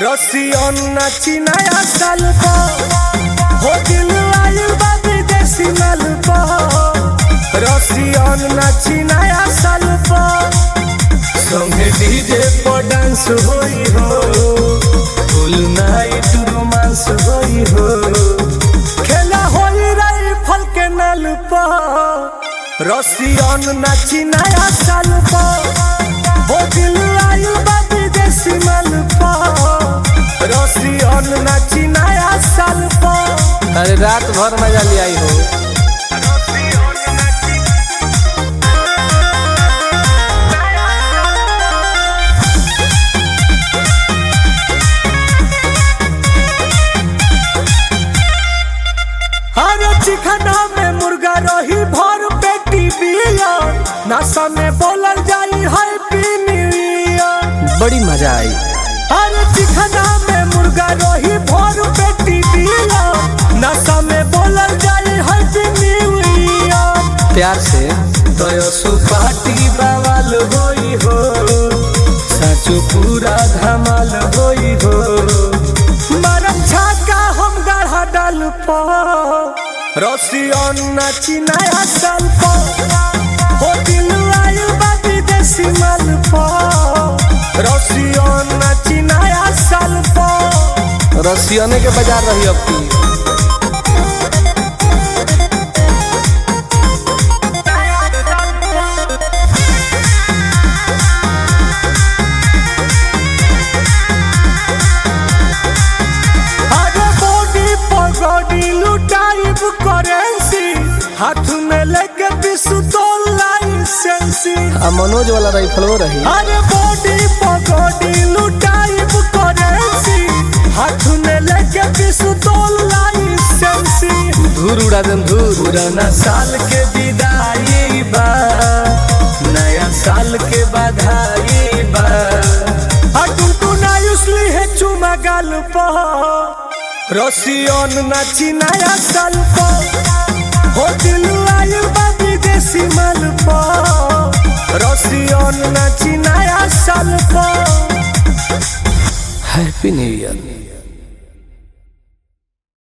Russian नाची नया साल हो दिल आयु बा विदेशी माल रसियन नाची नया साल संगे डीजे पर डांस होई हो फुल नाइट रोमांस होई हो खेला होई रही फल के नल रसियन नाची नया साल हो दिल आयु बा विदेशी माल रसियन नाची नया साल अरे रात भर मजा ले आई हो अरे चिकना में मुर्गा रही भर पेटी बिया नशा में बोलल जाई हैप्पी न्यू ईयर बड़ी मजा आई अरे चिकना में मुर्गा रही भर पेटी बिया नशा में बोलल जाई हैप्पी न्यू ईयर प्यार से तय सुपाटी बवाल होई हो साचो पूरा धमाल होई हो मरम छाका हम गढ़ा डाल रसियन नाची नया साल हो दिल आयु बा विदेशी माल रसियन नाची नया साल रसियने के बाजार रही अब की अरे बॉडी पगड़ी लुटाइब करेंसी हाथ में लेके पिस्तौल लाइसेंसी आ मनोज वाला राइफलो रही अरे बॉडी पगड़ी लुटाइब करेंसी हाथ में लेके पिस्तौल लाइसेंसी धूर उड़ा देम धूर पुराना साल के विदाई बा नया साल के बधाई बा अटुटु नायुसली है चुमा गाल रसियन नाची नया साल हो दिल आयु बा विदेशी माल रसियन नाची नया साल हैप्पी न्यू ईयर